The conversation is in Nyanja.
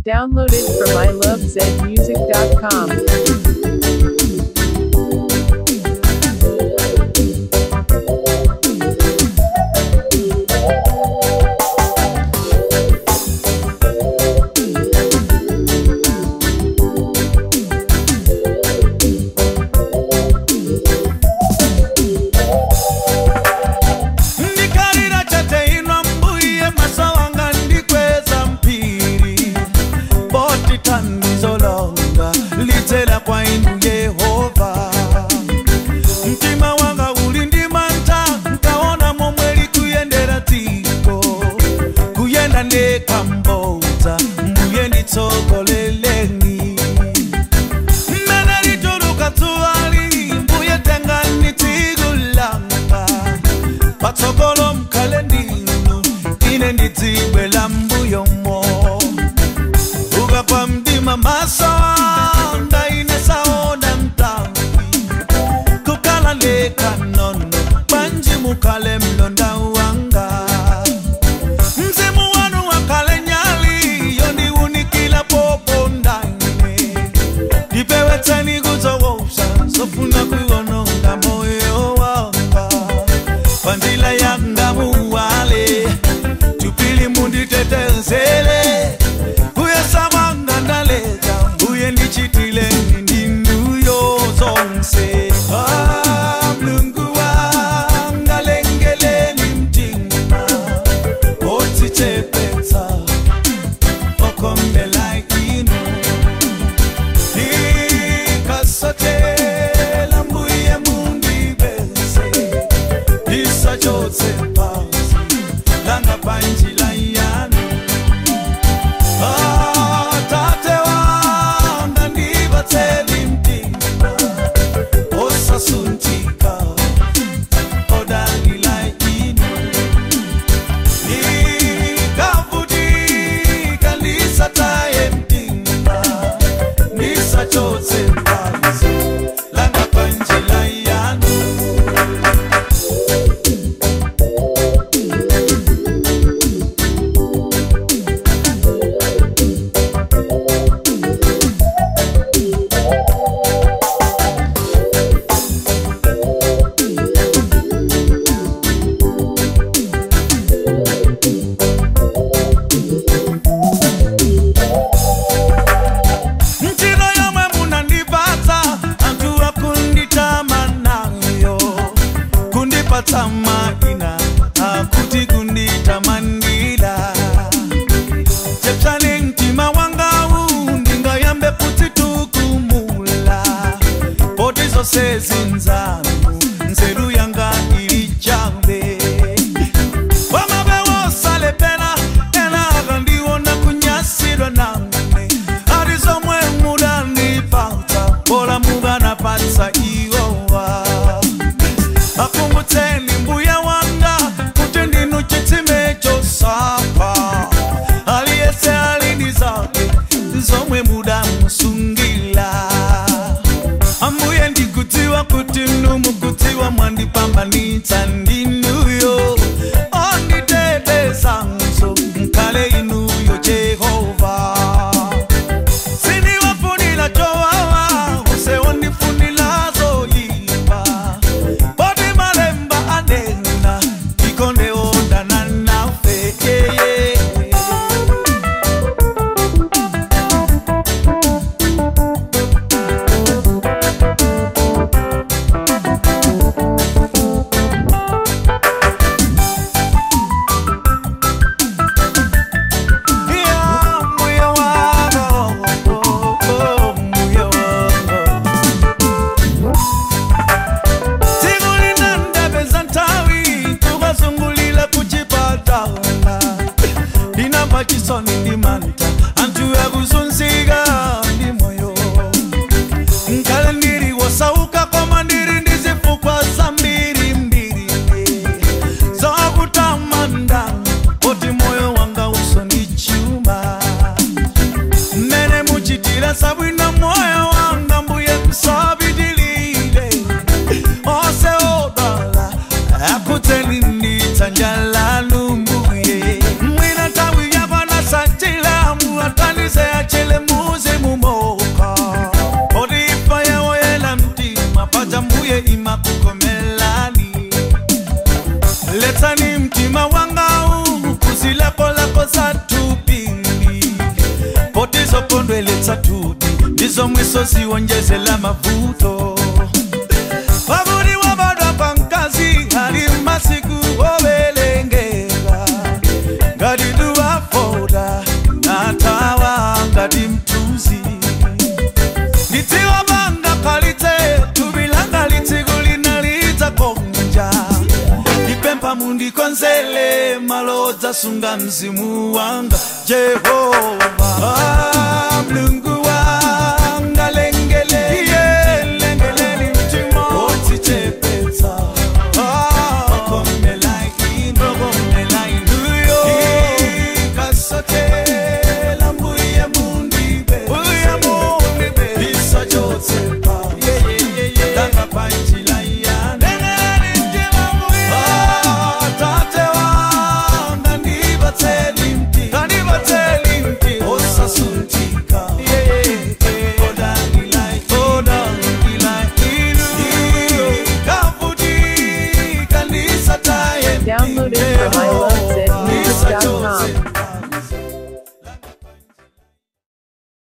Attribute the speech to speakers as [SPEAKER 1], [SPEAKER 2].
[SPEAKER 1] Downloaded from ilovezmusic.com.
[SPEAKER 2] ndikalira chateinwa mbuye maso wanga ndikweza mpiri boti thandizo longa lidzera kwa inu yehova mtima wanga uli ndi mantha nkaona momwe likuyendera dziko kuyenda ndekambodza mbuye nditsogoleleni mmene lituluka dzuwali mbuye tengani tsiku langa patsogolo mkhale ndinu ine ndidzibwe la mbuyomo ukapwa mdima maso anga ine saona mtambi kukhala lekha nono panji mukhale mlonda wanga mzimu wanu wakhale nyali yondiwunikila popondane ndipewetseni kuzowousa zofuna kuiwononga moyo wanga pandila yanga muwale tupili munditetezele uyesamanga ndaleta uye ndichitile ndinduyo zonse Ah, mlungu wanga lengeleni mtima otichepetsa okombela inu ikasatela mbuye mundibese isachotse pasi langa panjila yanu atate wanga ndibatseli mtima osasuntika odalila inu ikavutika lisataye mtima nisachotse pasi langa panjila yanu ntino yomwe munandipatsa anthu akunditama nayo kundipatsa maina akuti kunditamandira chepsani mtima wangawu ndingayambe kudzitukumula poti zonse zinzanu nzeru yanga ili chambe wamabewosalepera ena akandiona kunyasidwa nangane ati zomwe mudanipatsa pola mukanapatsa iwowa akumbutseni mbuya wanga kuti ndinu chitsime chosapa aliyese alidi zake zomwe mudamusungila ambuye ndikudziwa kuti numukudziwa mwandipambanitsa ndinuyo onditetezanso mkale inuyo jehova sindiwafunila chowawa use wondifunila zoyipa poti malemba anena ikonde ondana nafe yeye chisoni ndi manta anthu akuzunzika ndi moyo nkale ndiri wosauka koma ndiri ndi zifukwa zambiri mbiri zokutamanda poti moyo wanga usonichuma mmene muchitira sabwino moyo wanga mbuye msabitilile ose odala akudzeni nditsanja lanu mbuye mwina nthawi yakwana satila muatanize misozi wonjezela mavuto pakuti wabadwa pa mkazi ali masiku ovelengera ngati tuwafoda natawa ngati mtuzi ndidziwa panga palitse tubilanga litsiku linalitsa konja ndipempha mundikonzele malo odzasunga mzimu wanga jehova